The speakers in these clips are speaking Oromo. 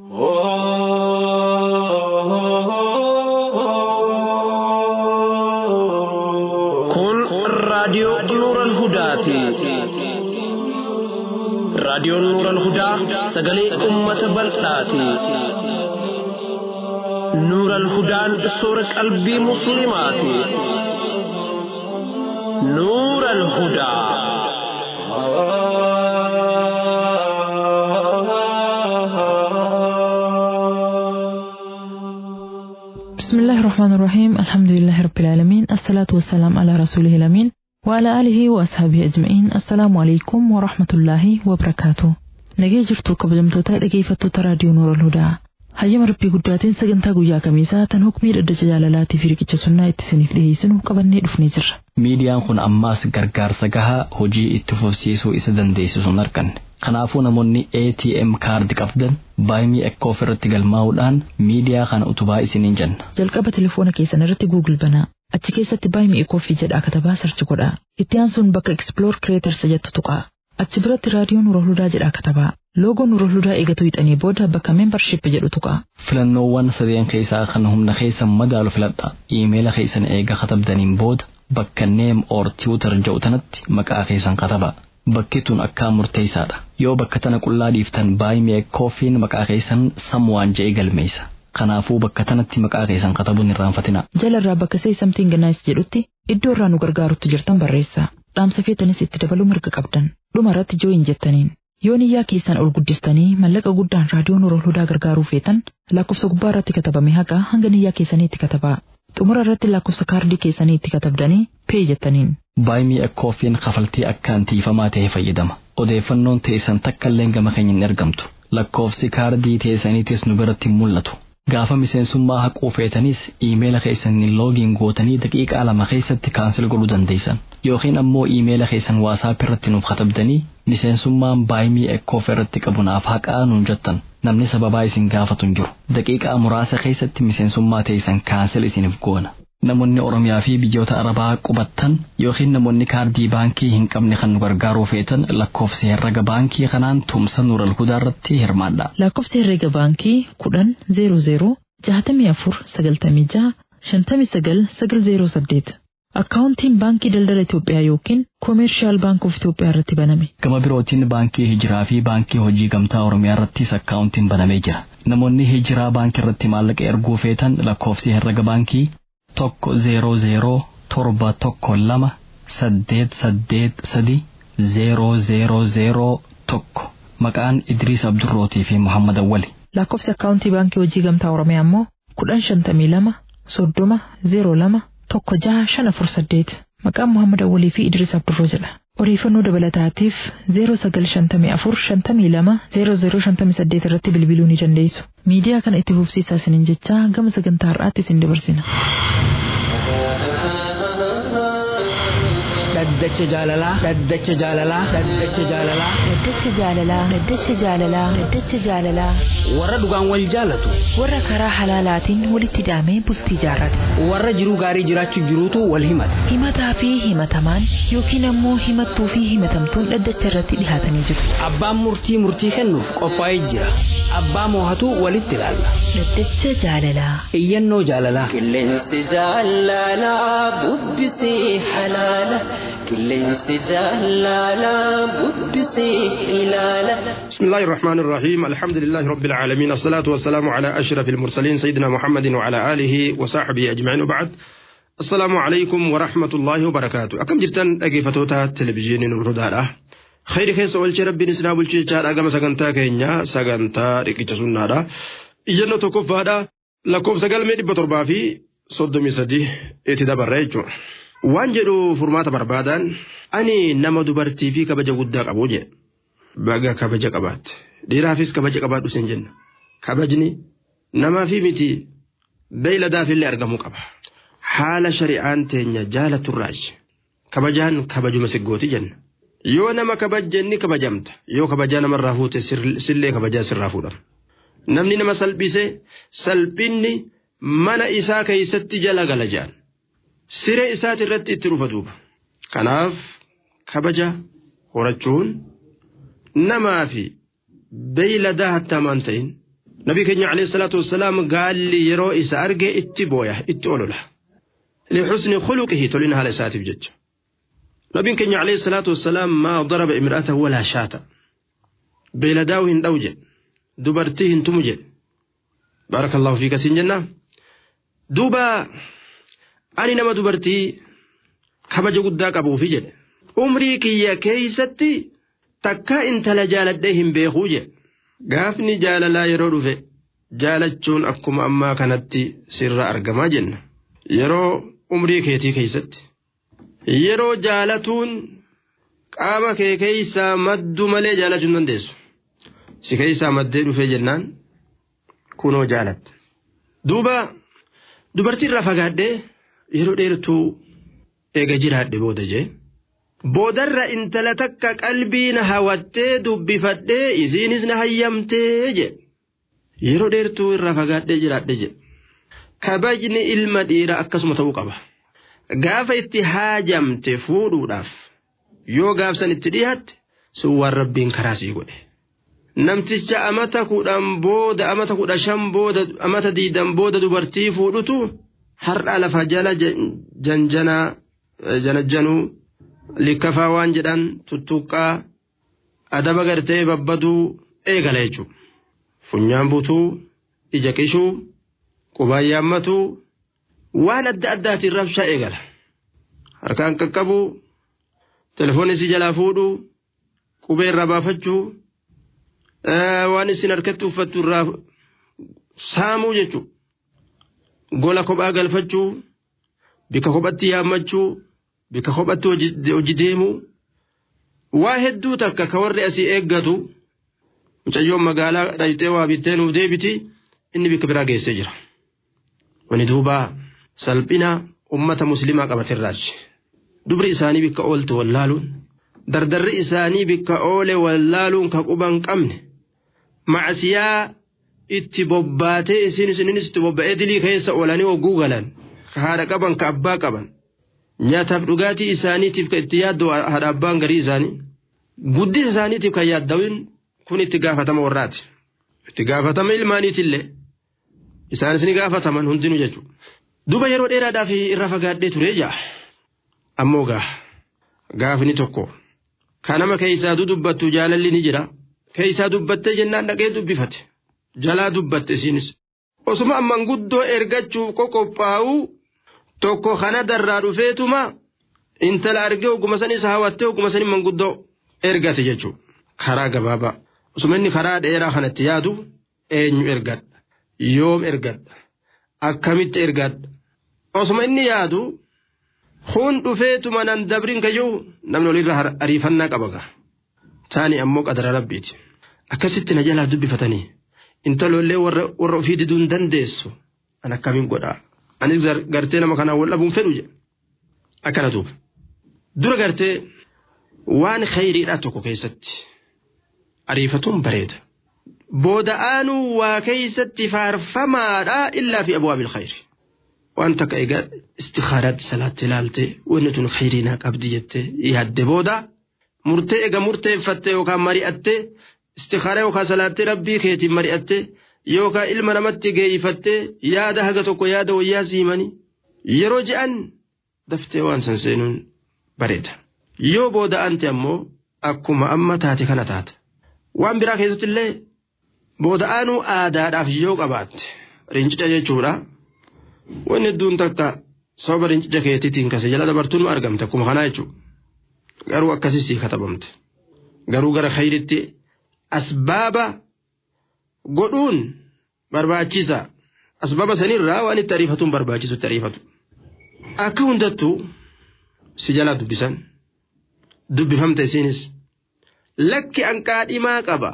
Kun raadiyoo Nuural Hudaati. Raadiyoon Nuural Hudaa sagalee uummata bal'aati. Nuural Hudaan soora qalbii Musliimaati. Nuural Hudaa. بسم الله الرحمن الرحيم الحمد لله رب العالمين الصلاة والسلام على رسوله الأمين وعلى آله وأصحابه أجمعين السلام عليكم ورحمة الله وبركاته nagee jirtu kabajamtoota dhageeffattoota raadiyoo noora hudaa hayyama rabbii guddaatiin sagantaa guyyaa kamiisaa tan hukmii dhaddacha jaalalaatii fi riqicha sunnaa itti isiniif dhiyeessinu qabannee dhufnee jirra Miidiyaan kun ammaas gargaarsa gahaa hojii itti fufsiisuu isa dandeessisu hin arganne. Kanaafuu namoonni ATM kaardii qabdan baay'ee akka ofirratti galmaa'uudhaan miidiyaa kana utubaa isiniin jenna. jalqaba telefoona keessan irratti Google banaa achi keessatti baay'ee koffii jedhaa katabaa sarchi godhaa itti aansuun bakka Explore Creators jettu tuqaa achi biratti raadiyoo Nuura Hudaa jedhaa katabaa loogoo Nuura Hudaa eegatu hixanii booda bakka Membership jedhu tuqaa Filannoowwan sadeen keessaa kan humna keessan madaalu filadha. Iimeela keessan eega katabdaniin booda bakka Name or Tutor jedhu tanatti maqaa keessan katabaa. Bakki tun akkaan murteessaadha. Yoo bakka tana qullaa dhiiftan baay'ee koffiin maqaa keessan samwaan je'ee galmeessa. Kanaafuu bakka tanatti maqaa keessan katabuun hin irraanfatinaa. jalarraa bakka Say Something Nice jedhutti iddoo irraa nu gargaarutti jirtan barreessaa dhaamsa feetanis itti dabaluu mirga qabdan dhuma irratti jooyin jettaniin yoo niyyaa keessan ol guddistanii mallaqa guddaan raadiyoo Nuura Hudaa gargaaruu feetan lakkoofsa gubbaa irratti katabame haqa hanga niyyaa keessanii itti katabaa xumura irratti lakkoofsa kaardii keessanii itti katabdanii pee jettaniin Baay'ee koffiin kafaltii akkaan tiifamaa ta'e fayyadama. Odeeffannoon teessan takka illee gama keenya hin ergamtu. Lakkoofsi kaardii teessaniitis nu biratti hin mul'atu. Gaafa miseensummaa haquu feetanis iimeela keessaniin loogiin gootanii daqiiqaa lama keessatti kaansel godhuu dandeessan. Yookiin ammoo iimeela keessan waasaap irratti nuuf katabdanii miseensummaan baay'ee ekkoof irratti qabu naaf haqaa nuun jettan. Namni sababaa isin gaafatu hin jiru. Daqiiqaa muraasa keessatti miseensummaa teessan kaansel isiniif goona. Namoonni Oromiyaa fi biyyoota Arabaa qubattan yookiin namoonni kaardii baankii hin qabne kan nu gargaaruu feetan lakkoofsa herrega baankii kanaan tumsa Nuural Hudaa irratti hirmaadha. lakkoofsa herreega baankii kudhan zeero zeero jahatamii afur sagaltamii jaha shantamii sagal sagal zeero saddeet akkaawuntiin baankii daldala Itoophiyaa yookiin koomeershaal baankii of Itoophiyaa irratti baname. Gama birootiin baankii hijiraa fi baankii hojii gamtaa Oromiyaa irrattis akkaawuntiin banamee jira. Namoonni hijiraa baankii irratti maallaqa erguu feetan lakkoofsi herrega baankii tokko zeeroo zeeroo torba tokko lama saddeet saddeet sadi zeeroo zeeroo zeeroo tokko maqaan Idriis Abdurrootii fi Muhammad Awwali. lakkoofsi akkaawuntii baankii hojii gamtaa Oromiyaa immoo kudhan shantamii lama soddoma zeero lama tokko jaha shan afur saddeet maqaan Muhammad Awwalii fi Idris Abdurroo jedha. Odeeffannoo dabalataatiif 0954-52-0058 irratti bilbiluu ni dandeessu. Miidiyaa kana itti fufsiisaa isiniin jechaa gama sagantaa har'aatti isin dabarsina. dhaddacha jaalalaa dhaddacha jaalalaa dhaddacha jaalalaa Dhaddacha jaalalaa Dhaddacha jaalalaa Dhaddacha jaalalaa warra dhugaan wal jaalatu warra karaa halaalaatiin walitti hidhamee bultii jaarrate warra jiruu gaarii jiraachuuf jiruutu wal himata himataa fi himatamaan yookiin ammoo himattuu fi himatamtuun dhaddacha irratti dhihaatanii jiru. abbaan murtii murtii kennuuf qophaa'ee jira abbaa moohatu walitti ilaalla Dhaddacha jaalalaa iyyannoo jaalalaa Qilleensi jaalalaa bubbisee halaala. Qilleensi jaalalaa bubbisee ilaala. بسم الله الرحمن الرحيم الحمد لله رب العالمين الصلاة والسلام على أشرف المرسلين سيدنا محمد وعلى آله وصحبه أجمعين وبعد السلام عليكم ورحمة الله وبركاته أكم جرتن أجيفتوتا تلفزيون نردالا خير خيس أولش ربي نسنا بلشي جار أقام سغنتا كينيا سغنتا ركيش سنادا إيجانو توقفادا لكوف سغل ميدي بطربا في صدومي سدي اتدبر ريجو waan jedhu furmaata barbaadan ani nama dubartii fi kabaja guddaa qabu jedhe baga kabaja qabaatte dhiiraafis kabaja qabaadhu sin jenna kabajni namaa fi miti beeyladaafillee argamuu qaba haala shari'aan teenya jaalaturraash kabajaan kabajuma siggooti jenna yoo nama kabajjenni kabajamta yoo kabajaa namarraa fuute sillee kabajaa sirraa fuudhama namni nama salphise salphinni mana isaa keeysatti jala gala jedhan siree isaati irratti itti dhufa duuba kanaaf kabaja horachuun namaa fi beeyladaa hattaamaan ta'in nabi keenya alayhi salaatu wassalaam gaalli yeroo isa arge itti booya itti olola lixusni khuluqihi tolina haala isaatiif jecha nabiin keenya alayhi salaatu wassalaam maa daraba imra'atahu walaa shaata beeladaa'u hin dha'u jedhe dubartii hin tumu jedhe baarakallahu fiika siin jenna duuba ani nama dubartii kabaja guddaa qabuufi jedhe umrii kiyya keeysatti takka intala jaaladhee hin beekuu jedhe gaafni jaalalaa yeroo dhufe jaalachuun akkuma ammaa kanatti sirra argamaa jenna yeroo umrii keetii keeysatti yeroo jaalatuun qaama kee keeysaa maddu malee jaalachuu hin dandeessu si keeysaa maddee dhufee jennaan kunoo jaalatte duuba dubartii irraa fagaadhee yeroo dheertuu eega jiraadhe booda jee boodarra intala takka qalbii na hawattee dubbifadhee isiinis na hayyamtee je yeroo dheertuu irraa fagaadhee jiraadhe je kabajni ilma dhiira akkasuma ta'uu qaba gaafa itti haajamte fuudhuudhaaf yoo gaafsan itti dhiyaatte sun waan rabbiin karaa sii godhe namticha amata kudhan booda amata kudha shan booda amata diidan booda dubartii fuudhutu har'a lafa jala janjanaa janajjanuu likkafaa waan jedhan tuttuqqaa adaba gartee babbaduu eegala jechuudha. Funyaan butuu, ija qishuu, qubaan yaammatuu waan adda addaatiin rabshaa eegala. Harkaan qaqqabuu, telefoonni si jalaa fuudhuu, qubee irraa baafachuu, waan isin harkatti uffattu irraa saamuu jechuudha. Gola kophaa galfachuu, bika kophatti yaammachuu, bika kophatti hojii deemuu waa hedduu takka ka warri asii eeggatu mucayyoon magaalaa dhayxee waa bittee nuuf deebiti inni bika biraa geessee jira. Wani duuba salphina ummata muslimaa qabatirraachi. Dubri isaanii bikka oolte wallaaluun dardarri isaanii bikka oole wallaaluun ka quban qabne macasiyaa itti bobbaatee isin isininis itti bobba'ee dilii keessa oolanii hogguu galan ka haadha qaban ka abbaa qaban. nyaataaf dhugaatii isaaniitiif kan itti yaaddu haadha abbaan garii isaanii guddisa isaaniitiif kan yaaddawin kun itti gaafatama warraati itti gaafatama ilmaaniitillee isaanis ni gaafataman hundinuu jechuudha. Duba yeroo dheeraadhaaf irra fagaadhee turee jaa ammoo gaa gaafni tokko kan nama keessaa dubbattu jaalalli ni jira keessaa dubbattee jennaan dhaqee dubbifate jalaa dubbatte isiinis osuma amman guddoo ergachuuf qoqophaa'uu. tokko kana darraa dhufeetuma intala argee oguma sanis hawwattee oguma sanin manguddoo ergate jechuudha. Karaa gabaabaa. Osuma inni karaa dheeraa kanatti yaadu eenyu ergadha. Yoom ergadha. Akkamitti ergadha. Osuma inni yaadu kun dhufeetuma nan dabrin kayyuu namni olirra ariifannaa qaba gaa. Taani ammoo qadara rabbiiti. Akkasitti na jalaa dubbifatanii intalollee warra ofii diduu hin dandeessu. An akkamiin godhaa. anis gartee nama kanaan wal dhabuun fedhu jedhe akkana duuba dura gartee waan khayriidhaa tokko keessatti ariifatuun bareeda booda aanuu waa keeysatti faarfamaadha illaa fi abwaabil khayri waan takka egaa istikaaraatti salaatti ilaalte wanni tun khayriinaa qabdi jettee yaadde booda murtee ega murteeffattee yookaan mari'attee istikaaraa yookaan salaattee rabbii keetiin mari'attee yookaan ilma namatti geeyyifattee yaada haga tokko yaada wayyaa siimanii yeroo je'an daftee waan san seenuun bareeda. Yoo booda ante ammoo akkuma amma taate kana taata. Waan biraa keessatti illee booda aanuu aadaadhaaf yoo qabaatte rincica jechuudha. Wanni hedduun takka sababa rincica keetiitiin kase jala dabartuun argamte akkuma kanaa jechuudha. Garuu akkasii katabamte. Garuu gara khayritti asbaaba. godhuun barbaachisa asbaba sanirraa waan itti ariifatuun barbaachisu itti ariifatu akka hundattuu si jalaa dubbisan dubbifamte isiinis lakki anqaadhimaa qaba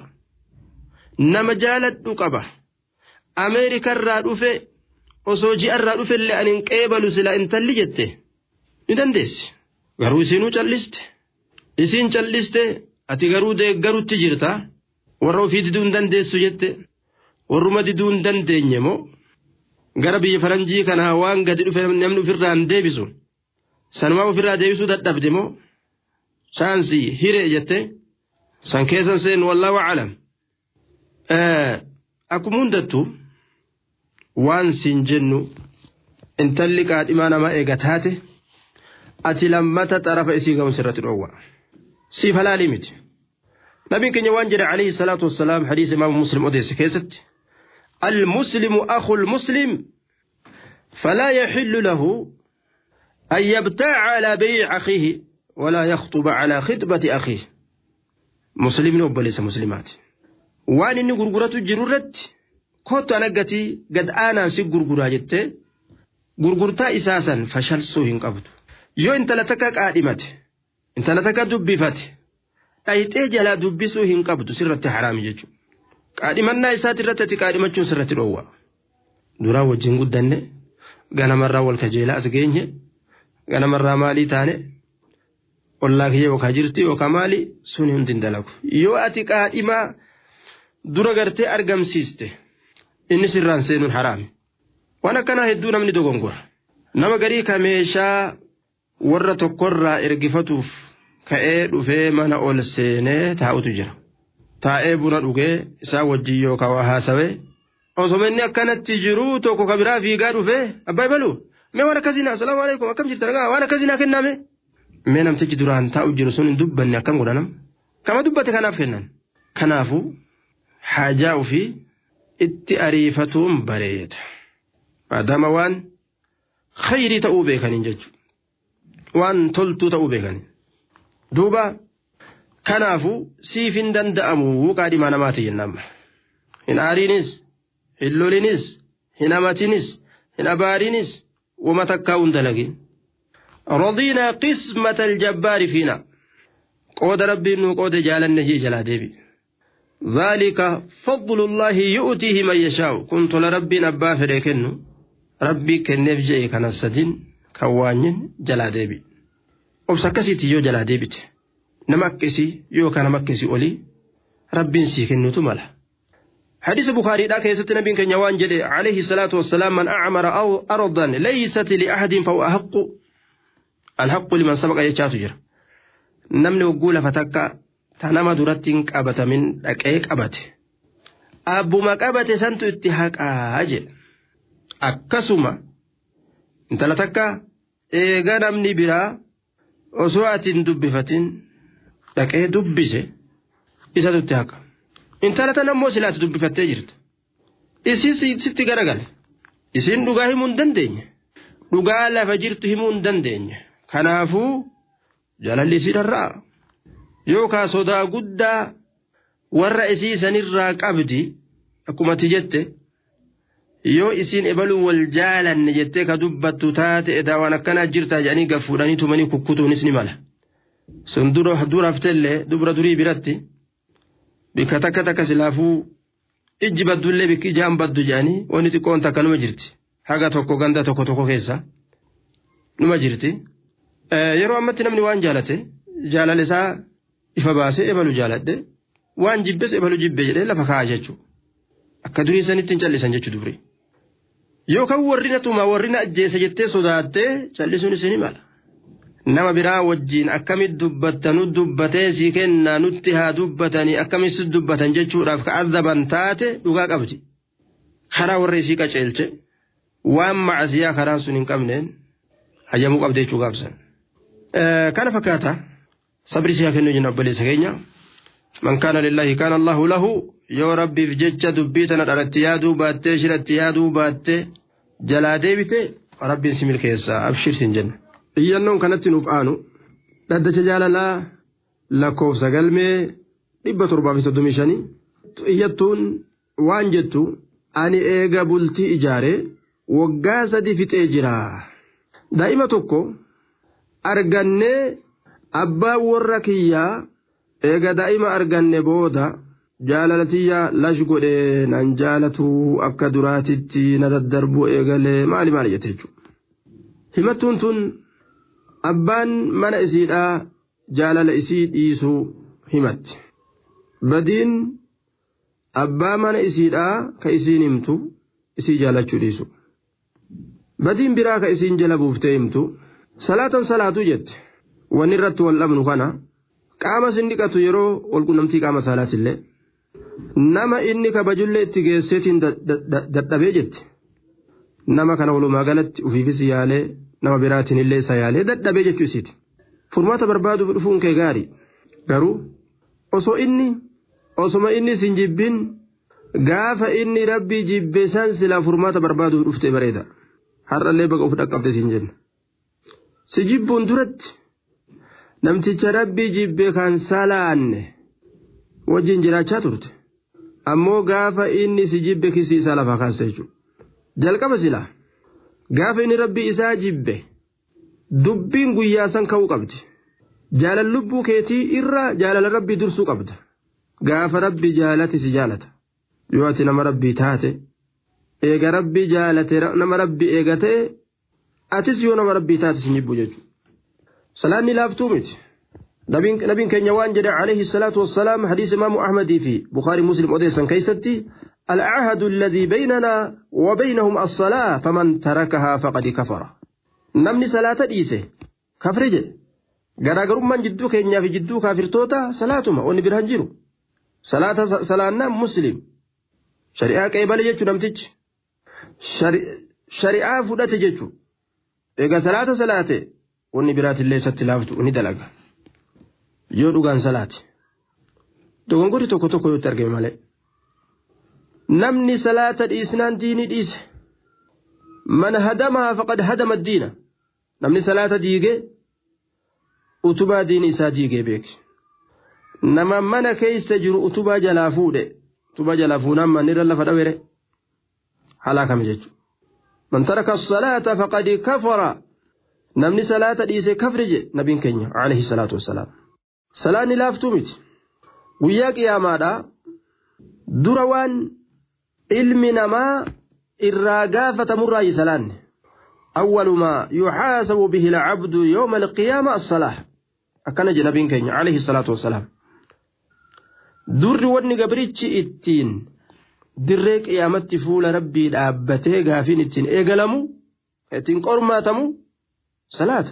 nama jaaladhu qaba ameerikarraa dhufe osoo ji'arraa dhufe illee ani hin qeebalu sila intalli jette ni dandeessi garuu isiinuu calliste isiin calliste ati garuu deeggarutti jirtaa. warra ofii diduu hin dandeessu jette warruma diduu hin dandeenye moo gara biyya faranjii kanaa waan gadi dhufe namni ofirraa hin deebisu sanumaa ofirraa deebisuu dadhabde moo chaansii hiree jette san keessan seen wallaahu alam akkuma hundattu waan siin jennu intalli qaadhimaa nama eega taate ati lammata xarafa isii ga'uun sirratti dhoowwa siif halaalii miti nabiin keenya waan jedhe alayhi salaatu wassalaam hadiisa imaama muslim odeesse keessatti المسلم أخو المسلم فلا يحل له أن يبتاع على بيع أخيه ولا يخطب على خطبة أخيه مسلم وبليس مسلمات وان إني غرغرة جرورت كوت أنقتي قد أنا سي غرغرة جت غرغرتا إساسا فشل سوهن قبض يو انت لتكك آدمت انت لتكك دبفت أيتي جلا دبسو هن قبض سرة حرام ججو qaadhimannaa isaati irratti ati qaadhimachuun sirratti dhoowwa duraa wajjin guddanne ganamarraa wal kajeelaa as geenye ganamarraa maalii taane ollaa kiyya yookaan jirti yookaan maali sun hundi hin dalagu yoo ati qaadhimaa dura gartee argamsiiste inni sirraan seenuun haraami waan akkanaa hedduu namni dogongora nama garii ka meeshaa warra tokkorraa ergifatuuf ka'ee dhufee mana ol seenee taa'utu jira. taa'ee buna dhugee isaa wajjin yookaan waa haasawee osoo inni akkanatti jiru tokko ka biraa fiigaa dhufee abbaa baluu mee waan akkasii naa salaamu alaikum akkam jirta dhagaa waan akkasii naa kenname mee namtichi duraan taa'u jiru sun hin dubbanne akkam godhanam kama dubbate kanaaf kennan kanaafuu haajaa ofii itti ariifatuun bareeda maadaama waan khayrii ta'uu beekaniin jechuudha waan toltuu ta'uu beekaniin duuba. kanaafu siif hin danda'amu qaadhimaa namaati jennaan hin aariinis hin lolinis hin amatinis hin abaarinis wama takkaa hin dalagin رضينا قسمة الجبار فينا قود ربي نو قود جالن جي جلا ديبي ذلك فضل الله يؤتيه من يشاء كنت لربي نبا فريكن ربي كنف جي كان السدين كوانين جلا ديبي وبسكسي تيجو جلا ديبي nama akkasii yookaan nama akkasii olii rabbiin sii kennutu mala. حديث بخاري دا كيست نبي كان يوان جدي عليه الصلاة والسلام من أعمر أو أرضا ليست لأحد فهو أحق الحق لمن سبق يجات جرا نمني وقول فتكا تنما درتين قبت من أكيك أبت أبو ما قبت سنتو اتحاق أجل أكسما انت لتكا إيغا نمني برا أسوات دبفتين dhaqee dubbise isatu itti haqa intala tan ammoo silaati dubbifattee jirtu isii sitti garagale isiin dhugaa himuu hin dandeenye dhugaa lafa jirtu himuu hin dandeenye kanaafuu jalalli isii dharraa yookaan sodaa guddaa warra isii sanirraa qabdi akkumatti jette yoo isiin ebaluu wal jaalanne jettee ka dubbattu taate edaa waan akkanaa jirtaa jedhanii gaffuudhanii tumanii kukkutuunis ni mala. sun dura haftellee dubra durii biratti bikka takka takka silaafuu ijji baddullee bikki ijaan baddu jedhanii wanni xiqqoon takka numa jirti haga tokko ganda tokko tokko keessa numa jirti yeroo ammatti namni waan jaalate jaalala isaa ifa baasee ebalu jaaladhe waan jibbes ebalu jibbe jedhee lafa kaa'a jechuudha akka durii sanitti hin callisan jechuu dubri yookaan warri na tuma warri na ajjeese jettee sodaattee callisuun isin mala. nama biraa wajjiin akkamit dubbattanu dubbatee si kennaa nutti haa dubbatanii akkamitti dubbatan jechuudhaaf ka ardaban taate dhugaa qabdi karaa warra isii qaceelche waan macasiyaa karaan sun hin qabneen hayyamuu qabde jechuu gaabsan. kana fakkaata sabri siyaa kennuu jenna obboleessa keenya man kaana lillahi kaana allahu lahu yoo rabbiif jecha dubbii tana dharatti yaaduu baattee shiratti yaaduu baattee jalaa deebite rabbiin si milkeessa abshirsin jenna. iyyannoon kanatti nuuf aanu dhaddacha jaalalaa lakkoofsa galmee dhibba torbaa fi soddomii shanii iyyattuun waan jettu ani eega bultii ijaaree waggaa sadi fixee jira daa'ima tokko argannee abbaa warra kiyyaa eega daa'ima arganne booda jaalalatiyyaa lash godhee nan jaalatu akka duraatitti na daddarbu eegalee maali maali jette jechuudha himattuun tun abbaan mana isiidhaa jaalala isii dhiisuu himatti badiin abbaa mana isiidhaa ka isiin himtu isii jaalachuu dhiisu badiin biraa ka isiin jala buuftee himtu salaatan salaatuu jette wanni irratti wal dhabnu kana qaama sin dhiqatu yeroo walqunnamtii qaama saalaatillee nama inni kabajullee itti geesseetiin dadhabee jetti nama kana walumaa galatti ufiifis yaalee nama biraatiin illee isa yaalee dadhabee jechuu isiiti furmaata barbaaduuf dhufuun kee gaarii garuu osoo inni osoma inni sin jibbin gaafa inni rabbii jibbe san silaa furmaata barbaaduuf dhufte bareeda har'allee baqa uf dhaqqabde siin jenna si jibbuun duratti namticha rabbii jibbe kan salaanne wajjin jiraachaa turte ammoo gaafa inni si jibbe kisii isaa lafaa kaasta jechuudha jalqaba silaa gaafa inni rabbii isaa jibbe dubbiin guyyaa san ka'uu qabdi jaalala lubbuu keetii irra jaalala rabbii dursuu qabda gaafa rabbii jaalate si jaalata yoo ati nama rabbii taate eega rabbii jaalate nama rabbii eegate atis yoo nama rabbii taate si jibbu jechuudha salaanni laaftuu miti nabiin keenya waan jedhe alayhi salaatu wassalaam hadiis imaamu ahmadii fi bukaarii muslim odeessan keeysatti العهد الذي بيننا وبينهم الصلاة فمن تركها فقد كفر نمني صلاة ديسه كفر جد garaagarummaan jidduu keenyaa fi jidduu kaafirtoota salaatuma onni biraan jiru salaata salaannaan muslim shari'aa qeebale jechuu namtichi shari'aa fudhate jechuu egaa salaata salaate onni biraatillee isatti laaftu ni dalaga yoo dhugaan salaate dogongorri tokko tokko yoo itti argame malee namni salaata dhiisnaan diinii dhiise man hadamahaa faqad hadama diina namni salaata diigee utubaa diini isaa diigee beeki nama mana keessa jiru utubaa jalaa fuudhe utubaa jalaa fuunaan mannirra lafa dhawere halaakame jechuudha man taraka salaata faqad kafara namni salaata dhiise kafri jedhe nabiin keenya alayhi salaatu wassalaam salaanni laaftuu miti guyyaa qiyaamaadha dura waan ilmi namaa irraa gaafatamurraa salaanne أول ما يحاسب به العبد يوم القيامة الصلاة أكن جنبين كين عليه الصلاة والسلام در ودني قبرتش إتين دريك قيامت فول ربي دابته غافين إتين إيقلمو إتين قرماتمو صلاة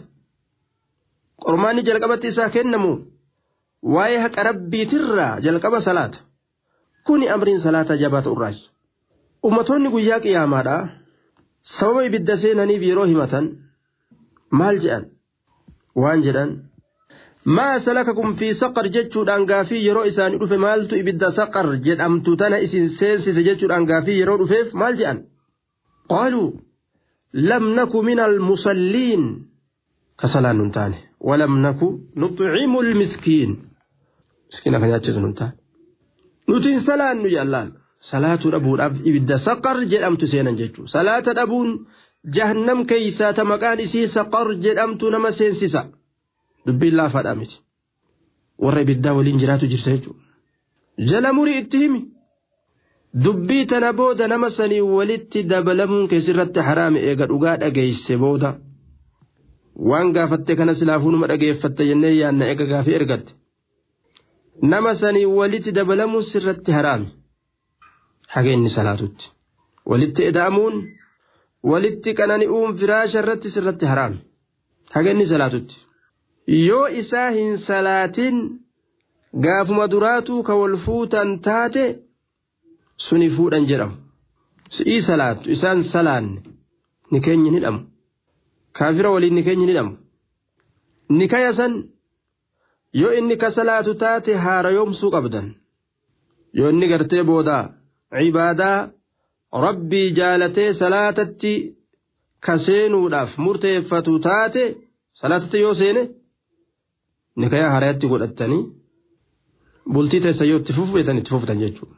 قرماني جلقبت إسا كنمو واي حق ربي ترى جلقب صلاة كوني أمرين صلاة جبات الراج أمتوني قياك قيامة sababa ibidda seenaniif yeroo himatan maal jedhan waan jedhan maa salakakum fi saqar jechuudhaan gaafii yeroo isaanii dhufe maaltu ibidda saqar jedhamtu tana isin seensise jechuudhaan gaafii yeroo dhufeef maal jedhan qaaluu lam naku min almusalliin kasalaan nun taane walam naku nuximu lmiskiin miskiina ka nyaachisu nun taane nuti hin salaannu jaallaan salaatuu dhabuudhaaf ibidda saqar jedhamtu seenan jechuudha salaata dhabuun jahannam keeysaa ta maqaan isii saqar jedhamtu nama seensisa dubbiin laafaadha miti warra ibiddaa waliin jiraatu jirta jechuudha jala murii itti himi dubbii tana booda nama sanii walitti dabalamuun keessirratti haraame eega dhugaa dhageeyse booda waan gaafatte kana silaafuu numa dhageeffatte jennee yaanna eega gaafii ergatte nama sanii walitti dabalamuun sirratti haraame. haga inni salaatutti walitti eda'amuun walitti qanani'uun firaasha irratti sirratti haraame haga inni salaatutti yoo isaa hin salaatin gaafuma duraatuu ka wal fuutan taate suni fuudhan jedhamu si'ii salaattu isaan salaanne ni keenya ni dhamu kaafira waliin ni keenya ni dhamu ni kayasan yoo inni ka salaatu taate haara yoomsuu qabdan yoo inni gartee boodaa cibaadaa rabbii jaalatee salaatatti kaseenuudhaaf murteeffatu taate salaatatti yoo seene nikayaa harayatti godhattanii bultii teessa yoo itti fufeetan itti fuftan jechuudha.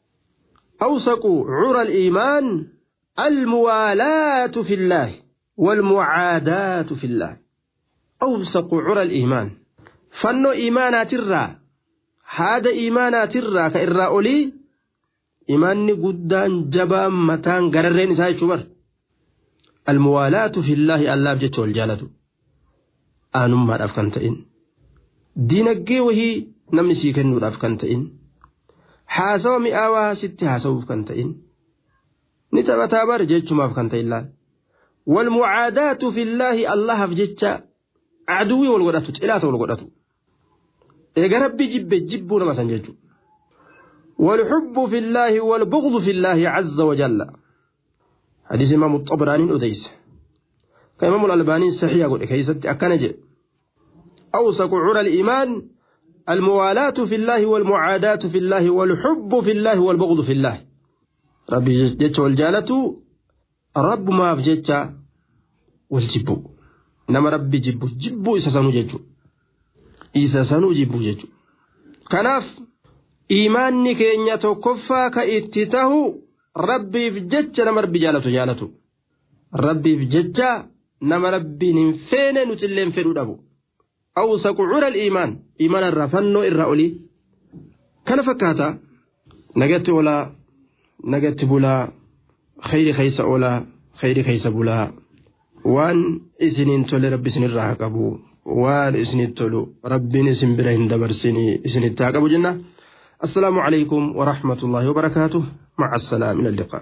أوثق عرى الإيمان الموالاة في الله والمعاداة في الله أوثق عرى الإيمان فنو إيمانات الرا هذا إيمانات الرا كإرا أولي imaanni guddaan jabaan mataan gararreen isaa jechuu bar almuwaalaatu fillaahi allaaf jecha wal jaalatu aanummaadhaaf kan ta'in diinaggee wahii namni sii kennuudhaaf kan ta'in haasawa mi'aawaa sitti haasawuuf kan ta'in ni taphataa bar jechumaaf kan ta'in laal walmucaadaatu fillaahi allahaaf jecha aduwii wal godhatu cilaata wal godhatu eega rabbii jibbe jibbuu nama san jechuudha والحب في الله والبغض في الله عز وجل حديث إمام الطبراني أديس كإمام الألباني صحيح يقول كيست أكنج أوسق عرى الإيمان الموالاة في الله والمعاداة في الله والحب في الله والبغض في الله ربي جتش والجالة رب ما في جتش والجبو نما ربي جبو جبو إسا سنو جتشو إسا سنو جبو جتشو كناف إيماني كينيا توكفا كإتته ربي في جتش نما ربي جالة جالة ربي في جتش نما ربي ننفين نتلين فدو دبو أوسق عرى الإيمان إيمان الرفنو الرأولي كان فكاتا نجت ولا نجت بلا خير خيس ولا خير خيس بلا وان إسنين تولي ربي سن الرحقبو وان إسنين تولو ربي نسن برهن دبرسيني إسنين التاقبو جنة السلام عليكم ورحمة الله وبركاته مع السلام إلى اللقاء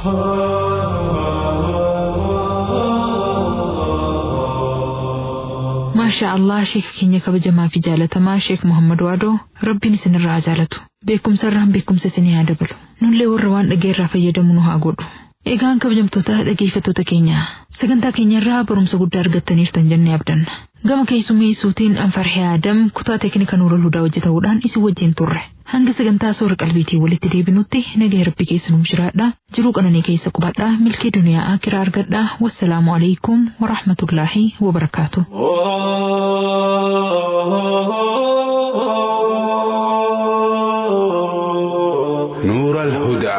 maashaa allah sheeka keenya kabajamaa fi jaalatamaa sheek muhammad waadoo rabbiin isinirraa jaalatu beekumsa irraan beekumsa isinii haa dabalu nullee warra waan dhageenyerraa fayyadamu nu haa godhu egaan kabajamtoota dhageeffattoota keenya sagantaa keenya irraa barumsa guddaa argattaniirtan jennee abdanna gama keessummeessuutiin anfarhee aadam kutaa teeknika nuura ludaa hojjetamuudhaan isin wajjin turre hanga sagantaa soora qalbiitii walitti deebinutti nagaa rabbi keessa nuuf jiraadha jiruu qananii keessa qubadha milkii duniyaa akiraa argadha wassalaamu alaikum warahmatullaahi wabarakaatu. نور الهدى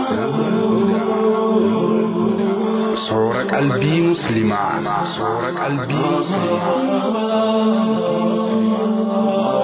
صور قلبي مسلما صور قلبي مسلما